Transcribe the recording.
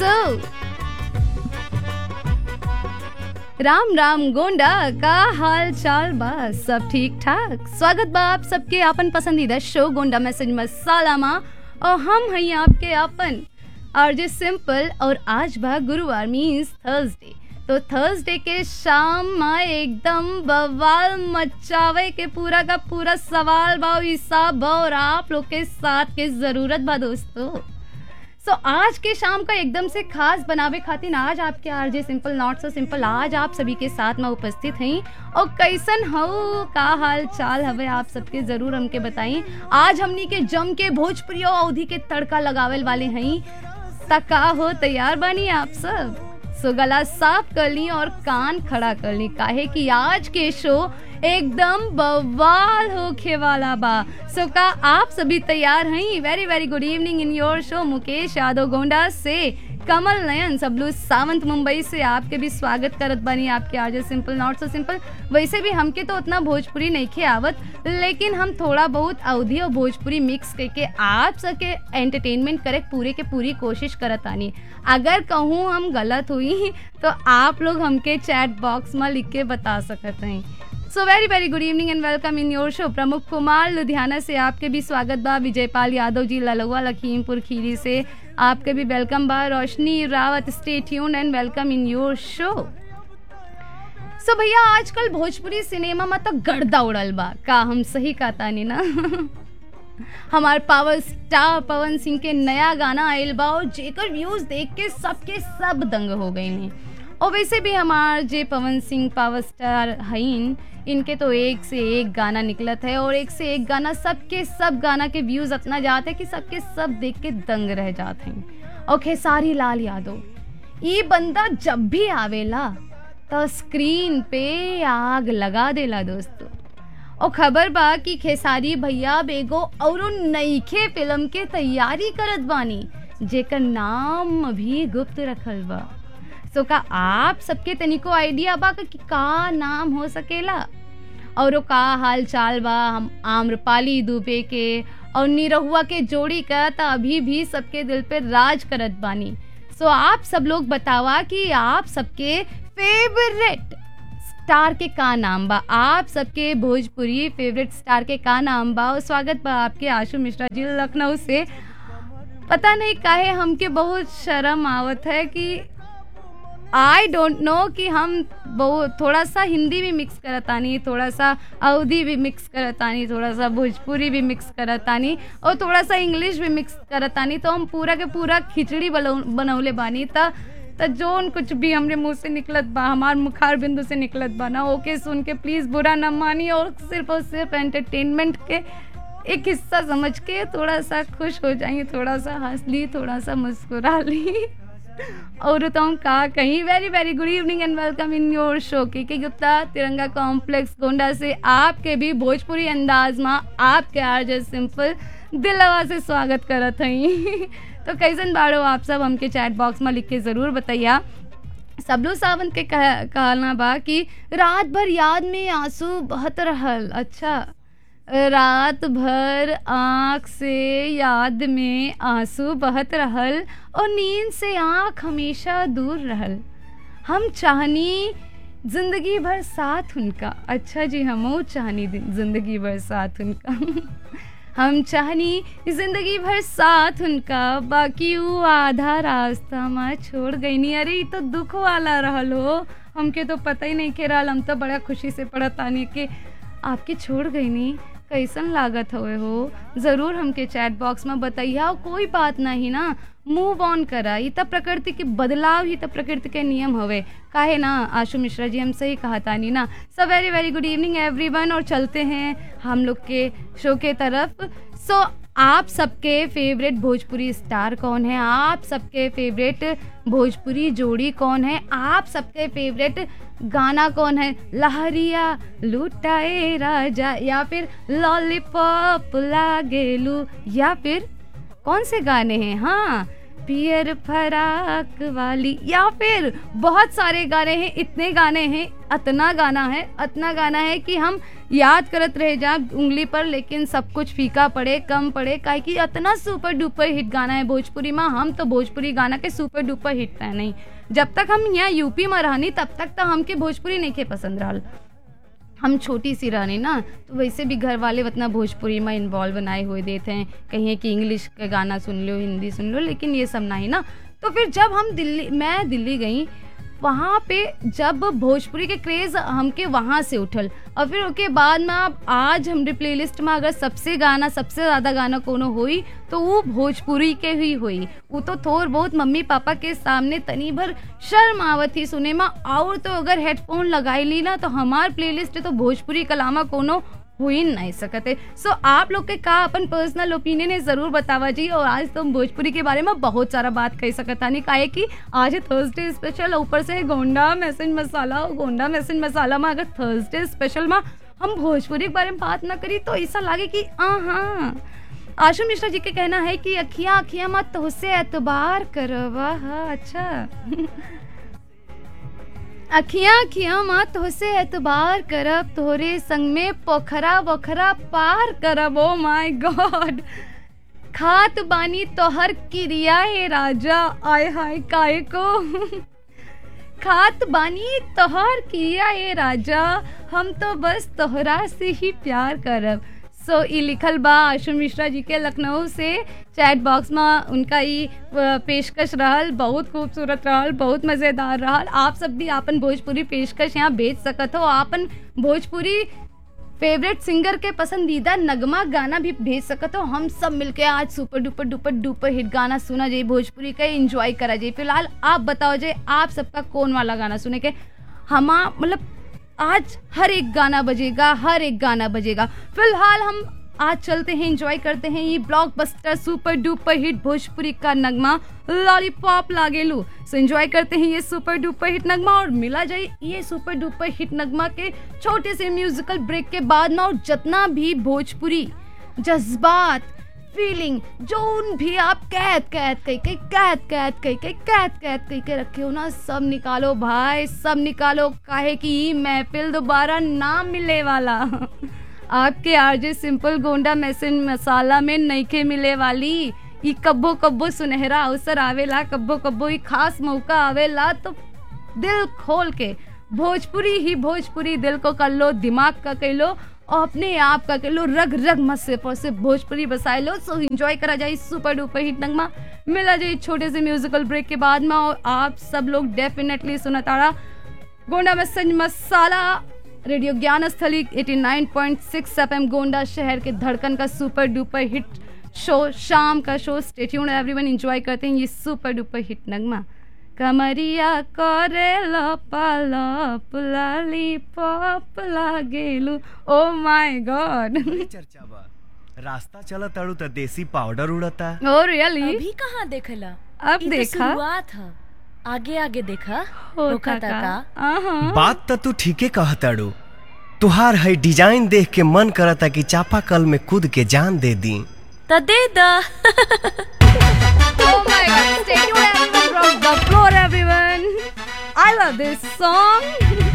सो राम राम गोंडा का हाल चाल बा सब ठीक ठाक स्वागत बा आप सबके अपन पसंदीदा शो गोंडा मैसेज मसाला मा और हम हैं आपके अपन आरजे सिंपल और आज बा गुरुवार मीन्स थर्सडे तो थर्सडे के शाम में एकदम बवाल मचावे के पूरा का पूरा सवाल बा और हिसाब बा और आप लोग के साथ के जरूरत बा दोस्तों सो so, आज के शाम का एकदम से खास बनावे खातिर आज आपके RJ simple not so simple आज आप सभी के साथ में उपस्थित हैं और कैसन हो का हाल चाल हवे आप सबके जरूर हमके बताई आज हमनी के जम के भोजपुरी अवधि के तड़का लगावेल वाले हैं तका हो तैयार बानी आप सब सो गला साफ कर ली और कान खड़ा कर ली काहे कि आज के शो एकदम बवाल होखे वाला बा सो का आप सभी तैयार हैं very very good evening in your show Mukesh Yadav Gonda से कमल नयन सबलू सावंत मुंबई से आपके भी स्वागत करत बनी आपके आज सिंपल नॉट सो सिंपल वैसे भी हमके तो उतना भोजपुरी नहीं खे आवत लेकिन हम थोड़ा बहुत अवधि और भोजपुरी मिक्स करके आप सबके एंटरटेनमेंट करे पूरे के पूरी कोशिश करत आनी अगर कहूँ हम गलत हुई तो आप लोग हमके चैट बॉक्स में लिख के बता सकते हैं so very very good evening and welcome in your show Pramukh Kumar Ludhiana से आपके भी स्वागत बा विजयपाल यादव जी ललुआ लखीमपुर खीरी से आपके भी वेलकम बा Roshni Rawat stay tune and welcome in your show so भैया आजकल भोजपुरी सिनेमा में तो गर्दा उड़ल बा का हम सही कहता नहीं ना हमार पावर स्टार पवन सिंह के नया गाना आयल बा और जेकर व्यूज देख के सबके सब दंग हो गए ने और वैसे भी हमार जे पवन सिंह पावर स्टार हईन इनके तो एक से एक गाना निकलत है और एक से एक गाना सबके सब गाना के व्यूज इतना जाते हैं कि सबके सब देख के दंग रह जाते हैं और खेसारी लाल यादव ये बंदा जब भी आवेला तो स्क्रीन पे आग लगा देला दोस्तों और खबर बा कि खेसारी भैया बेगो और नईखे फिल्म के तैयारी करत बानी जेकर नाम भी गुप्त रखल बा सो का आप सबके तनिको आइडिया बा कि का नाम हो सकेला और का हाल चाल बा हम आम्रपाली दुबे के और निरहुआ के जोड़ी का तो अभी भी सबके दिल पे राज करत बानी सो आप सब लोग बतावा कि आप सबके फेवरेट स्टार के का नाम बा आप सबके भोजपुरी फेवरेट स्टार के का नाम बा और स्वागत बा आपके आशु मिश्रा जी लखनऊ से पता नहीं काहे हमके बहुत शर्म आवत है कि आई डोंट नो कि हम बहुत थोड़ा सा हिंदी भी मिक्स करतानी थोड़ा सा अवधी भी मिक्स करतानी थोड़ा सा भोजपुरी भी मिक्स करतानी और थोड़ा सा इंग्लिश भी मिक्स करतानी तो हम पूरा के पूरा खिचड़ी बनौले बानी त तो जोन कुछ भी हमरे मुंह से निकलत बा हमार मुखार बिंदु से निकलत बा ना ओके सुन के प्लीज़ बुरा न मानी और सिर्फ और सिर्फ एंटरटेनमेंट के एक हिस्सा समझ के थोड़ा सा खुश हो जाइए थोड़ा सा हंस ली थोड़ा सा मुस्कुरा ली और तो हम कहा कहीं very very good evening and welcome in your show K K Gupta तिरंगा कॉम्प्लेक्स गोंडा से आपके भी भोजपुरी अंदाज में आपके आरजे सिंपल दिलवा से स्वागत करत हई तो कैसन बाड़ो आप सब हमके चैट बॉक्स में लिख के ज़रूर बताइया सबलू सावंत के कह, कहना बा कि रात भर याद में आंसू बहत रहल अच्छा रात भर आँख से याद में आंसू बहत रहल और नींद से आँख हमेशा दूर रहल हम चाहनी जिंदगी भर साथ उनका अच्छा जी हम चाहनी जिंदगी भर साथ उनका हम चाहनी जिंदगी भर साथ उनका बाकी वो आधा रास्ता में छोड़ गई नहीं अरे ये तो दुख वाला रहल हो हमके तो पता ही नहीं के रहा हम तो बड़ा खुशी से पढ़तानी कि आपके छोड़ गई नहीं कैसन लागत हुए हो ज़रूर हमके चैट बॉक्स में बताइए कोई बात नहीं ना मूव ऑन करा ये तब प्रकृति के बदलाव ही तब प्रकृति के नियम हवे काहे ना आशु मिश्रा जी हम सही कहा तानी ना so very very good evening everyone और चलते हैं हम लोग के शो के तरफ सो so, आप सबके फेवरेट भोजपुरी स्टार कौन है आप सबके फेवरेट भोजपुरी जोड़ी कौन है आप सबके फेवरेट गाना कौन है लहरिया लुटाए राजा या फिर लॉलीपॉप लागेलू या फिर कौन से गाने हैं हाँ पियर फराक वाली या फिर बहुत सारे गाने हैं इतने गाने हैं अतना गाना है अतना गाना है कि हम याद करत रह जा उंगली पर लेकिन सब कुछ फीका पड़े कम पड़े काहे कि अतना सुपर डुपर हिट गाना है भोजपुरी में हम तो भोजपुरी गाना के सुपर डुपर हिट है नहीं जब तक हम यहाँ यूपी में रहनी तब तक तो हमके भोजपुरी नहीं के पसंद रहल हम छोटी सी रहनी ना तो वैसे भी घर वाले उतना भोजपुरी में इन्वॉल्व बनाए हुए देते हैं कहीं कि इंग्लिश का गाना सुन लो हिंदी सुन लो लेकिन ये सब नहीं ना तो फिर जब हम दिल्ली मैं दिल्ली गई वहाँ पे जब भोजपुरी के क्रेज़ हमके वहाँ से उठल और फिर उसके बाद में अब आज हमारे प्लेलिस्ट में अगर सबसे गाना सबसे ज़्यादा गाना कोनो हुई तो वो भोजपुरी के ही हुई वो तो थोड़ बहुत मम्मी पापा के सामने तनी भर शर्म आवत ही सुने में और तो अगर हेडफोन लगाई ली ना तो हमार प्लेलिस्ट तो भोजपुरी कलामा कोनो हो ही नहीं सकते सो so, आप लोग के का अपन पर्सनल ओपिनियन है जरूर बतावा जी और आज तुम भोजपुरी के बारे में बहुत सारा बात कह सकता नहीं काहे कि आज है थर्सडे स्पेशल ऊपर से है गोंडा मैसेज मसाला और गोंडा मैसेज मसाला में अगर थर्सडे स्पेशल में हम भोजपुरी के बारे में बात ना करी तो ऐसा लगे कि हाँ आशु मिश्रा जी के कहना है कि अखियाँ अखियाँ मत तो उससे एतबार करो वाह अच्छा अखियाँ अखियाँ मत होसे एतबार करब तोहरे संग में पोखरा वोखरा पार करब ओ माय गॉड खात बानी तोहर क्रिया है राजा आय हाय काय को खात बानी तोहर क्रिया है राजा हम तो बस तोहरा से ही प्यार करब सो so, ई लिखल बा आशु मिश्रा जी के लखनऊ से चैट बॉक्स में उनका ई पेशकश रहल बहुत खूबसूरत रहल बहुत मज़ेदार रहल आप सब भी आपन भोजपुरी पेशकश यहाँ बेच सकत हो आपन भोजपुरी फेवरेट सिंगर के पसंदीदा नगमा गाना भी भेज सकत हो हम सब मिलके आज super duper duper duper hit गाना सुना जाए भोजपुरी का एंजॉय करा जाए फिलहाल आप बताओ जाए आप सबका कौन वाला गाना सुने के हमा मतलब आज हर एक गाना बजेगा हर एक गाना बजेगा फिलहाल हम आज चलते हैं एंजॉय करते हैं ये blockbuster super duper hit Bhojpuri का नगमा लॉलीपॉप लागेलू सो एंजॉय करते हैं ये सुपर डुपर हिट नगमा और मिला जाए ये सुपर डुपर हिट नगमा के छोटे से म्यूजिकल ब्रेक के बाद ना और जितना भी भोजपुरी जज्बात फीलिंग जो भी आप कैद कैद कह के कैद कैद कह के कैद कैद कह के रखे हो ना सब निकालो भाई सब निकालो काहे कि ई महफिल दोबारा ना मिले वाला आपके RJ simple Gonda message masala में नईखे मिले वाली ई कब्बो कब्बो सुनहरा अवसर आवेला कब्बो कब्बो ई खास मौका आवेला तो दिल खोल के भोजपुरी ही भोजपुरी दिल को कर लो दिमाग का कह लो और अपने आप का कह लो रग रग मस्से पर से भोजपुरी बसाए लो सो एंजॉय करा जाए सुपर डुपर हिट नगमा मिला जाए छोटे से म्यूजिकल ब्रेक के बाद में और आप सब लोग डेफिनेटली सुना ताड़ा गोंडा मैसेज मसाला रेडियो ज्ञान स्थली 89.6 एफएम गोंडा शहर के धड़कन का सुपर डुपर हिट शो शाम का शो स्टेट्यून एवरीवन एंजॉय करते हैं ये सुपर डुपर हिट नगमा कमरिया करे लप लाली पॉप लागेलू ओ माय गॉड बड़ी चर्चा बा रास्ता चला ताड़ू त देसी पाउडर उड़ता ओ रियली अभी कहाँ देखला अब ई तो देखा। शुरुआत ह आगे आगे देखा होता होखता का का आहा बात त तू ठीके कहताड़ू तुहार है डिजाइन देख के मन करता कि चापाकल में कूद के जान दे दी त दे द Oh my god, stay tuned everyone from the floor everyone. I love this song.